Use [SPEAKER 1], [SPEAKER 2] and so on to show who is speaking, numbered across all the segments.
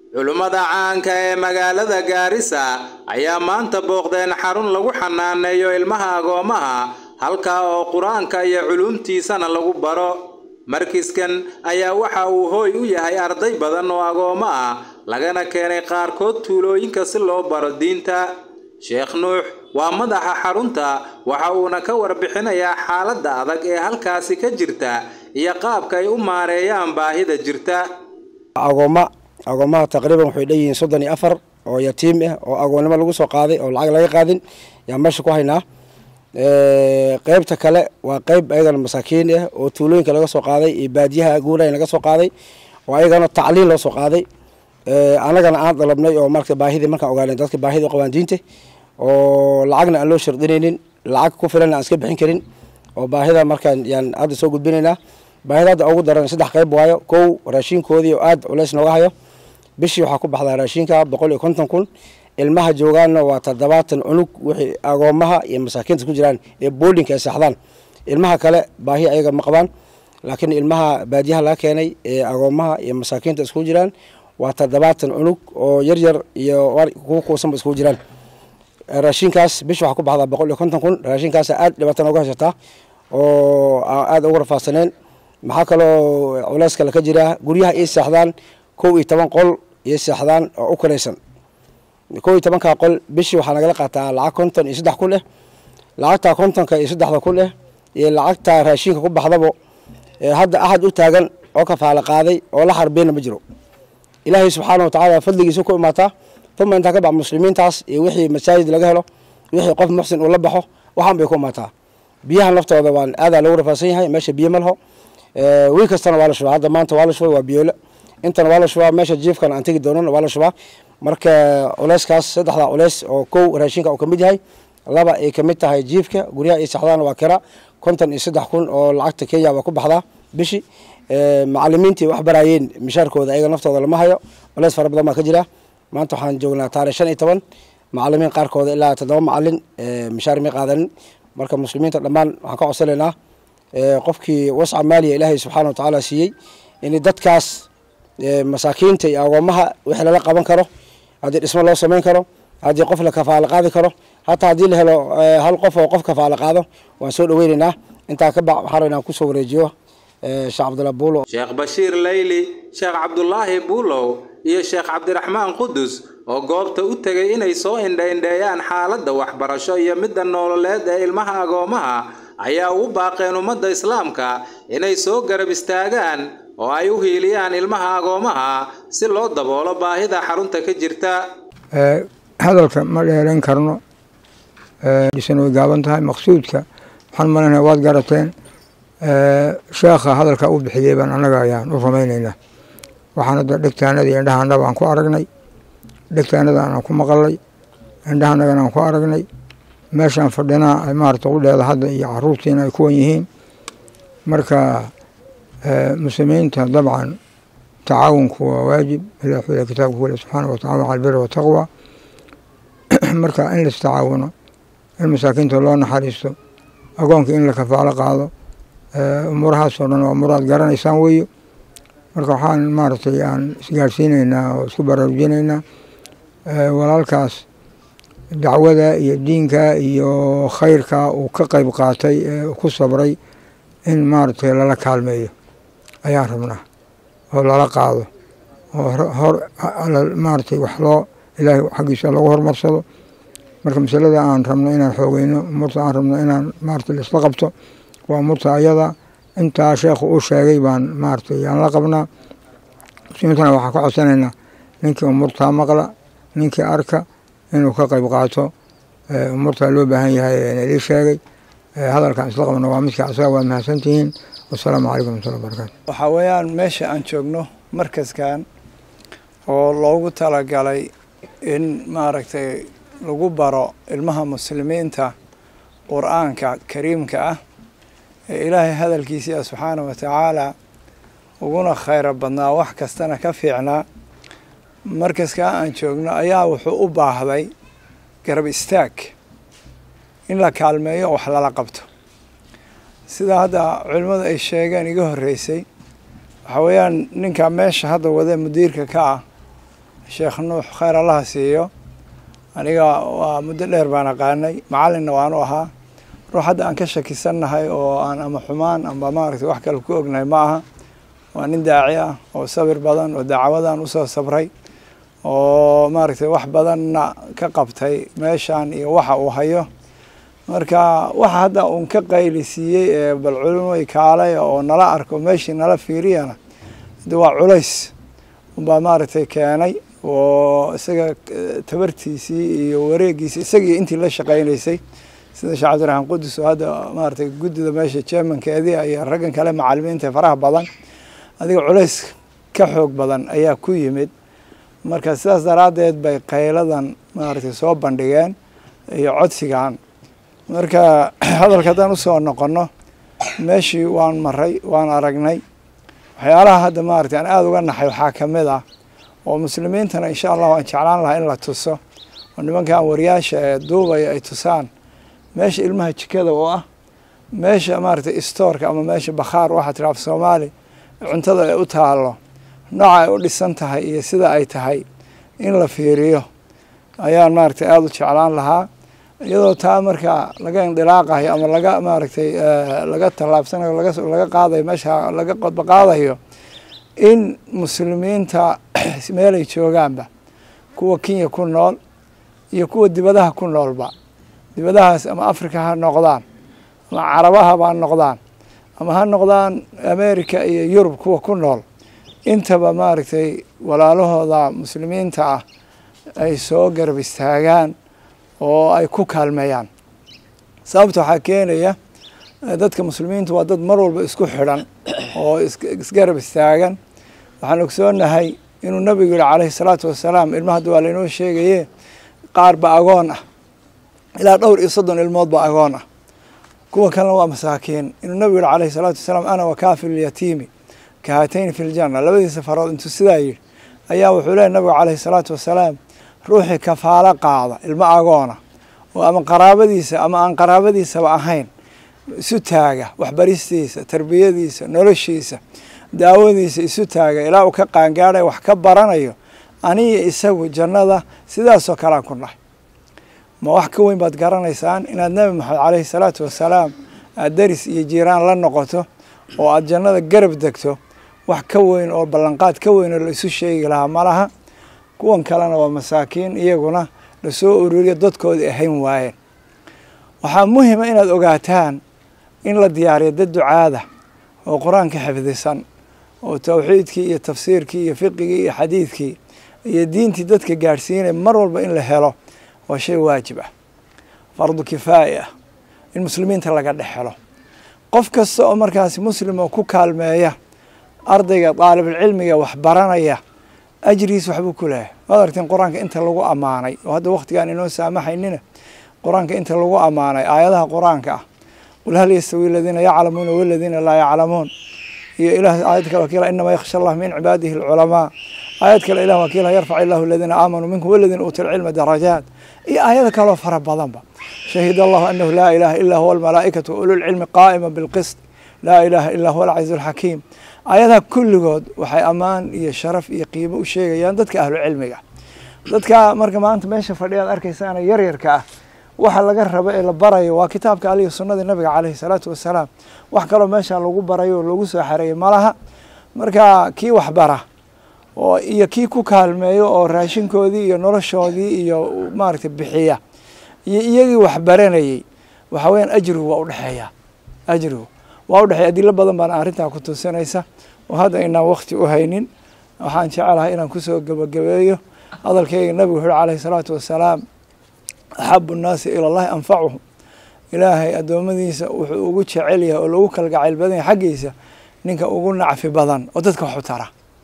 [SPEAKER 1] culummada caanka ee magaalada gaarisa ayaa maanta booqdeen xarun lagu xanaaneeyo ilmaha agoomaha halkaa oo qur-aanka iyo culuumtiisana lagu baro markiskan ayaa waxa uu hooy u yahay arday badan oo agoomo ah lagana keenay qaarkood tuulooyinka si loo baro diinta sheekh nuux waa madaxa xarunta waxa uuna ka warbixinayaa xaaladda adag ee halkaasi ka jirta iyo qaabka ay u maareeyaan baahida jirta
[SPEAKER 2] agooma agoomaha taqriiban waxay dhanyihiin soddon iyo afar oo yatiim ah oo agoonnimo lagu soo qaaday oo lacag laga qaadin yaan meesha ku haynaa qeybta kale waa qeyb ayagana masaakiin ah oo tuulooyinka laga soo qaaday iyo baadiyaha guulayn laga soo qaaday oo ayagana tacliin loo soo qaaday anagana aan dalabnay oo marata baahidii markaan ogaanay dadka baahida u qabaan diinta oo lacagna aan loo shardinaynin lacag ku filan aan iska bixin karin oo baahida markaan yaan hadda soo gudbinaynaa baahida hadda ugu daran saddex qeyb waayo kow raashinkoodii oo aada culeys nooga hayo bishii waxaa ku baxdaa raashinka boqol iyo konton kun ilmaha joogaanna waa toddobaatan cunug wixii agoomaha iyo masaakiinta ku jiraan ee boolinka ay saxdaan ilmaha kale baahi ayaga ma qabaan laakiin ilmaha baadiyaha laga keenay ee agoomaha iyo masaakiinta isku jiraan waa toddobaatan cunug oo yar yar iyo kuwa kuusanba iskugu jiraan raashinkaas bish waxaa ku baxdaa boqol iyo konton kun raashinkaasa aada dhibaatan uga haysataa oo aada uga rafaadsaneen maxaa kaloo culeys kale ka jira guryaha ii seexdaan kow iyo toban qol iyo seexdaan oo u kalaysan kow iyo tobankaa qol bishii waxaa nagala qaataa lacag konton iyo saddex kun eh lacagtaa kontonka iyo saddexda kun eh iyo lacagtaa raashinka ku baxdabo hadda axad u taagan oo kafaala qaaday oo la xarbeyna ma jiro ilaahay subxaana wa tacaala fadligiisa ku imaataa uma intaa ka bax muslimiintaas iyo wixii masaajid laga helo wixii qof muxsin uu la baxo waxaan bay ku imaataa biyahan laftooda waan aadaa lagu rafaadsan yahay meesha biyo ma laho wiil kastana waa la shubaa hadda maanta waa la shubay waa biyoole intana waa la shubaa meesha jiifkana aan tegi doonan waa la shubaa marka culeyskaas saddexdaa culeys oo kow raashinka uu ka mid yahay laba ay kamid tahay jiifka guryaha iyo saxdaana waa kira konton iyo saddex kun oo lacagta kenya waa ku baxdaa bishi macalimiintii wax baraayeen mishaarkooda ayaga naftooda lama hayo culeys fara badan baa ka jira maanta waxaan joognaa taarikh shan iyo toban macalimiin qaarkooda ilaa toddoba macalin mishaar may qaadanin marka muslimiinta dhammaan waxaan ka codsanaynaa qofkii wasca maaliya ilaahay subxaana wa tacaala siiyey in dadkaas masaakiinta iyo agoomaha wixii lala qaban karo haddii dhismo loo samayn karo haddii qof la kafaalo qaadi karo hataa haddii la helo hal qof oo qof kafaalo qaado waan soo dhaweynaynaa intaa ka bax waxaan rabnaa kusoo wareejiyo sheekh cabdullah buulo
[SPEAKER 1] sheekh bashiir leyli sheekh cabdulaahi buulow iyo sheekh cabdiraxmaan qudus oo goobta u tegay inay soo indhaindheeyaan xaaladda waxbarasho iyo midda noololeed ee ilmaha agoomaha ayaa ugu baaqeen ummadda islaamka inay soo garab istaagaan oo ay u hiiliyaan ilmaha agoomaha si loo daboolo baahida xarunta ka jirta
[SPEAKER 3] hadalka ma dheerayn karno dhisan way gaaban tahay maqsuudka waxaan malanaya waad garateen sheekha hadalka u bixiyey baan annaga ayaan u rumaynaynaa waxaan hadda dhegtaanadii indhahaanaba aan ku aragnay dhegtaanada aan ku maqalnay indhahanagana aan ku aragnay meeshaan fadhinaa ay maarata udheeda hadda iyo caruurtiina ay kuwan yihiin marka muslimiinta dabcan tacaawunku waa waajib ilah wuxuu kitaabka ku le subxaana wa tacala cala albiri wataqwa marka in la istacaawuno in masaakiinta loo naxariisto agoonka in la kafaalo qaado umuurahaasoo dhan waa umuraad garanaysaan weeyo marka waxaan maaragtay aan isgaarsiinaynaa oo isku baraarujinaynaa walaalkaas dacwada iyo diinka iyo khayrka uu ka qeyb qaatay ee ku sabray in maaragtay lala kaalmeeyo ayaan rabnaa oo lala qaado oo hor maaragtay wax loo ilaahay xaggiisa lagu horumarsado marka masalada aan rabno inaan xoogeyno umurta aan rabno inaan maaragtay laisla qabto waa umurta ayada intaa sheekhu uu sheegay baan maaragtay aan la qabnaa muslimiintana waxaan ka codsanaynaa ninkii umurtaa maqla ninkii arka inuu ka qeyb qaato umurtaa loo baahan yahay nalii sheegay hadalkaan isla qabno waa midka asaga waad mahadsantihiin wasalaamu calaykum wamatullahi barakatu
[SPEAKER 4] waxaa weeyaan meesha aan joogno markaskan oo loogu talagalay in maaragtay lagu baro ilmaha muslimiinta qur-aanka kariimka ah ee ilaahay hadalkiisii ah subxaana wa tacaala uguna khayro badnaa wax kastana ka fiicnaa markaskaa aan joogno ayaa wuxuu u baahday garab istaag in la kaalmeeyo wax lala qabto sida hadda culimmadu ay sheegeen iga horreysay waxaa weeyaan ninka meesha hadda wada mudiirka ka ah sheekh nuux khayr allaha siiyo aniga waa muddo dheer baan aqaanay macalinna waanu ahaa ruux hadda aan ka shakisannahay oo aan ama xumaan amba maaragtay wax kale ku ognahay ma aha waa nin daaci ah oo sabir badan oo dacwadan usoo sabray oo maaragtay wax badanna ka qabtay meeshan iyo waxa uu hayo marka waxa hadda uun ka qayli siiyey ee bal culimoy kaalay oo nala arko meeshii nala fiiriyana de waa culays unbaa maaragtay keenay oo isaga tabartiisii iyo wareegiisii isagii intii la shaqaynaysay sida sheekh cabdiraxmaan qudus oo hadda maaragtay guddida meesha jermankeedii iyo raggan kale macalimiinta faraha badan adiga culays ka xoog badan ayaa ku yimid marka sidaas daraaddeed bay qayladan maaragtay soo bandhigeen iyo codsigan marka hadalka haddaan usoo noqonno meeshii waan maray waan aragnay waxyaalaha hadda maaragtay aan aada uga naxay waxaa ka mid ah oo muslimiintana insha allah waan jeclaan lahaa in la tuso oo nimankan wariyaasha ee duubaya ay tusaan meesha ilmaha jikada oo ah meesha maaragtay istoorka ama meesha bakhaar waxaa tiri af soomaali cuntada ay u taalo nooca ay u dhisan tahay iyo sida ay tahay in la fiiriyo ayaan maaragtay aada u jeclaan lahaa iyadoo taa marka laga indilaaqayo ama laga maaragtay laga tallaabsanayo laga qaadayo meesha laga qodba qaadayo in muslimiinta meelay joogaanba kuwa kenya ku nool iyo kuwa dibadaha ku noolba dibadahaas ama africa ha noqdaan ama carabahaba ha noqdaan ama ha noqdaan america iyo yurub kuwa ku nool intaba maaragtay walaalahooda muslimiinta ah ay soo garab istaagaan oo ay ku kaalmeeyaan sababta waxaa keenaya dadka muslimiintu waa dad mar walba isku xidhan oo isgarab istaagan waxaan ogsoonahay inuu nabigu yihi calayhi salaatu wasalaam ilma hadda waa lainoo sheegaye qaar ba agoon ah ilaa dhowr iyo soddon ilmood ba agoon ah kuwa kalena waa masaakiin inuu nabigu yihi calayhi salaatu wasalaam ana wakaafilu lyatiimi ka haatayni fi ljanna labadiisa farood intuu sidaa yidhi ayaa wuxuu leeyahy nabigu calayhi salaatu wasalaam ruuxii kafaalo qaada ilmo agoona oo ama qaraabadiisa ama aan qaraabadiisaba ahayn isu taaga waxbaristiisa tarbiyadiisa noloshiisa daawadiisa isu taaga ilaa uu ka qaangaadhay wax ka baranayo aniyo isagu jannada sidaasoo kalean ku nahay ma wax ka weyn baad garanaysaan inaad nebi maxamed caleyhi salaatu wasalaam aad deris iyo jiiraan la noqoto oo aad jannada garab degto wax ka weyn oo ballanqaad ka weyn oo la isu sheegi lahaa ma laha kuwan kalena waa masaakiin iyaguna lasoo ururiyo dadkoodii ahayn waayeen waxaa muhima inaad ogaataan in la diyaariyo dad ducaada oo qur-aanka xifdisan oo tawxiidkii iyo tafsiirkii iyo fiqigii iyo xadiidkii iyo diintii dadka gaadhsiinaya mar walba in la helo waa shay waajib ah fardu kifaaya ah in muslimiinta laga dhex helo qof kasta oo markaasi muslim oo ku kaalmeeya ardayga daalibulcilmiga wax baranaya ajrigiis waxbuu ku leeyahay waad aragteen qur-aanka inta lagu ammaanay oo hadda waktigaan inoo saamaxaynina qur-aanka inta lagu ammaanay aayadaha qur-aanka ah qul hal yastawi aladiina yaclamuuna waladiina laa yaclamuun iyo ilah aayad kale wakiila inama yakhsha allah min cibaadihi alculamaa aayad kale ilah wakiila yarfac illahu aladiina aamanuu minkum waladiina uutu lcilma darajaat iyo aayado kaloo fara badanba shahid allahu anahu laa ilaha ila huwa almalaa'ikatu ululcilmi qaa'ima bilqist laa ilaha ila huwa alcaziiz alxakiim aayadaha kulligood waxay ammaan iyo sharaf iyo qiimo u sheegayaan dadka ahlucilmiga dadka marka maanta meesha fadhiyaad arkaysaana yaryarka ah waxa laga rabo ee la barayo waa kitaabka aliyo sunnadii nabiga caleyhi salaatu wasalaam wax kaloo meesha lagu barayo oo lagu soo xareeyay malaha marka kii waxbara oo iyo kii ku kaalmeeyo oo raashinkoodii iyo noloshoodii iyo maaragtay bixiya iyo iyagii waxbaranayey waxa weyaan ajrigu waa udhexeeya ajrigu waa udhexeeya adilo badan baana arrintaa ku tusinaysa oo hadda inaan wakti u haynin waxaan jecelahay inaan kusoo gebagabeeyo hadalkeyga nabigu wuxu uhi caleyhi salaatu wasalaam axabu nnaasi ila allahi anfacuhum ilaahay addoommadiisa wuxuu ugu jecel yahay oo lagu kalgacayl badan yahay xaggiisa ninka ugu nacfi badan oo dadka wax u tara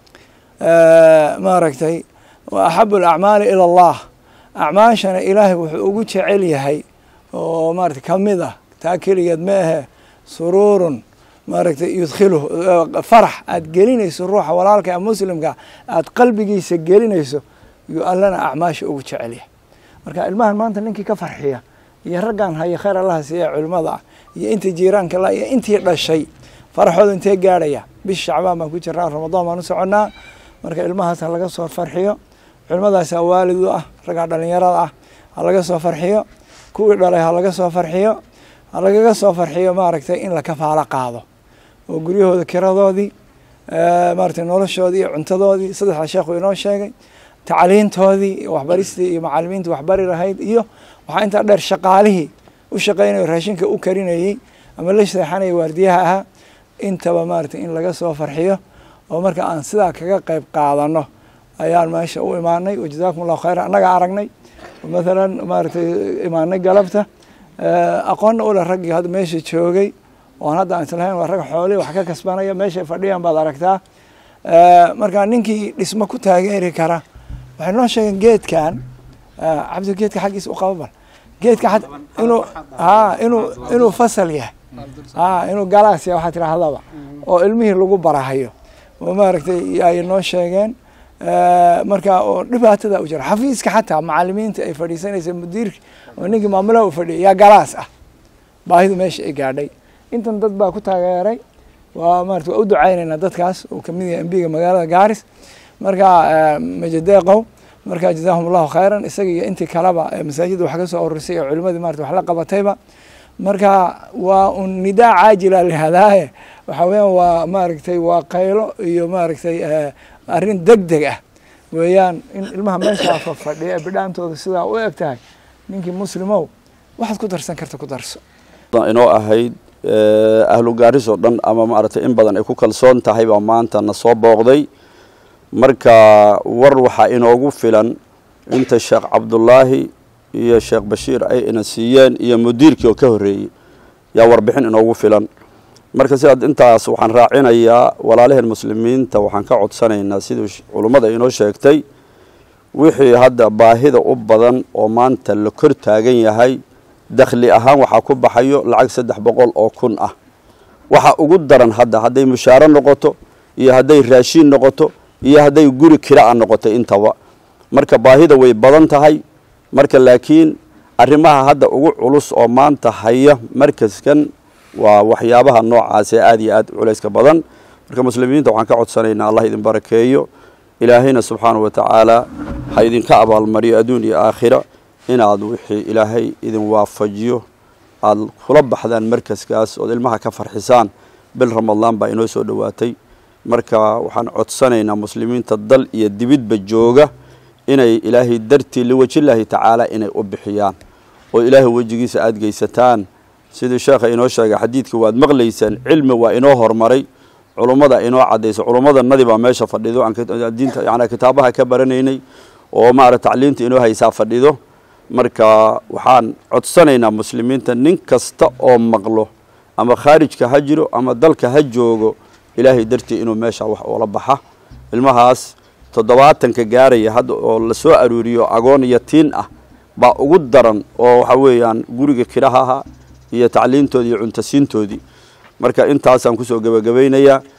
[SPEAKER 4] maaragtay wa axabu alacmaali ila allah acmaashana ilaahay wuxuu ugu jecel yahay oo maaragtay kamid ah taa keligeed ma ahe suruurun maaragtay yudkhiluhu farax aad gelinayso ruuxa walaalka ee muslimka aad qalbigiisa gelinayso yuu allana acmaasha ugu jecel yahay marka ilmahan maanta ninkii ka farxiya iyo raggan haya khayr allaha siiya culimmada ah iyo intii jiiraanka la iyo intii dhashay faraxooda intee gaadhaya bish shacbaan baan ku jirnaa ramadaan baan u soconnaa marka ilmahaas ha laga soo farxiyo culimadaasa waalid u ah ragga dhalinyarada ah ha laga soo farxiyo kuwii dhalay ha laga soo farxiyo ha lagaga soo farxiyo maaragtay in la kafaalo qaado oo guryahooda kiradoodii maaragtay noloshoodii iyo cuntadoodii saddexda sheekhu inoo sheegay tacliintoodii iyo waxbaristii iyo macalimiintii waxbari lahayd iyo waxaa intaa dheer shaqaalihii u shaqeynayo raashinka u karinayey ama la seexanaya waardiyaha ahaa intaba maaragtay in laga soo farxiyo oo marka aan sidaa kaga qeyb qaadano ayaan meesha u imaanay wajazaakum allahu khayra annaga aragnay mathalan maaragtay imaanay galabta aqoonna ule raggii hadda meesha joogay oon hadda aan islahayn waa rag xoolihii wax ka kasbanaya meeshay fadhiyaan baad aragtaa marka ninkii dhismo ku taageeri kara waxay noo sheegeen geedkan cabdi geedka xaggiisa u qaba bal geedka inuu a inuu inuu fasal yahay a inuu galaas yahay waxaa tirahdaba oo ilmihii lagu barahayo oo maaragtay ay noo sheegeen marka oo dhibaatada u jira xafiiska xataa macalimiinta ay fadhiisanaysa mudiirka oo ninkii maamulaha u fadhiyay yaa galaas ah baahidu meesha ay gaadhay intan dad baa ku taageeray waa maarata waa u ducaynaynaa dadkaas uu kamid yahay embiga magaalada gaaris marka majadeeqow marka jazaahum allahu khayran isaga iyo intii kaleba masaajidda wax ka soo ururisay oo culimadii marata wax la qabatayba marka waa un nidaa caajila lihadaaye waxa weeyaan waa maaragtay waa qaylo iyo maaragtay arrin deg deg ah weeyaan in ilmaha meeshaa fafadhiya bidhaantooda sidaa u eg tahay ninkii muslimow waxaad ku darsan karta ku darso
[SPEAKER 5] inoo ahayd ahlu gaaris oo dhan ama maaragtay in badan ay ku kalsoon tahay baa maanta na soo booqday marka war waxaa inoogu filan inta sheekh cabdullaahi iyo sheekh bashiir ay ina siiyeen iyo mudiirkii oo ka horreeyey yaa warbixin inoogu filan marka sidaad intaas waxaan raacinayaa walaalaheen muslimiinta waxaan ka codsanaynaa siduu culummada inoo sheegtay wixii hadda baahida u badan oo maanta la kor taagan yahay dakhli ahaan waxaa ku baxayo lacag saddex boqol oo kun ah waxa ugu daran hadda hadday mushaaro noqoto iyo hadday raashiin noqoto iyo hadday guri kira a noqoto intaba marka baahida way badan tahay marka laakiin arrimaha hadda ugu culus oo maanta haya markaskan waa waxyaabaha noocaas ee aada iyo aad culayska badan marka muslimiinta waxaan ka codsanaynaa allah idin barakeeyo ilaahayna subxaanahu wa tacaala ha idinka abaalmariyo adduun iyo aakhira inaad wixii ilaahay idin waafajiyo aada kula baxdaan markaskaas ood ilmaha ka farxisaan bil ramadaan baa inoo soo dhowaatay marka waxaan codsanaynaa muslimiinta dal iyo dibidba jooga inay ilaahay dartii liwajillaahi tacaala inay u bixiyaan oo ilaahay wejigiisa aada geysataan sidii sheekha inoo sheegay xadiidka waad maqlaysaan cilmi waa inoo horumaray culummada inoo cadayso culummadanadii baa meesha fadhido diinta yani kitaabaha ka baranaynay oo maarata tacliinta inoo haysaa fadhido marka waxaan codsanaynaa muslimiinta nin kasta oo maqlo ama khaarijka ha jiro ama dalka ha joogo ilaahay dartii inuu meesha wax oola baxa ilmahaas toddobaatanka gaaraya hadda oo lasoo aruuriyo agoon iyo tiin ah baa ugu daran oo waxa weeyaan guriga kirahaha iyo tacliintoodii iyo cuntasiintoodii marka intaasaan kusoo gebagabaynayaa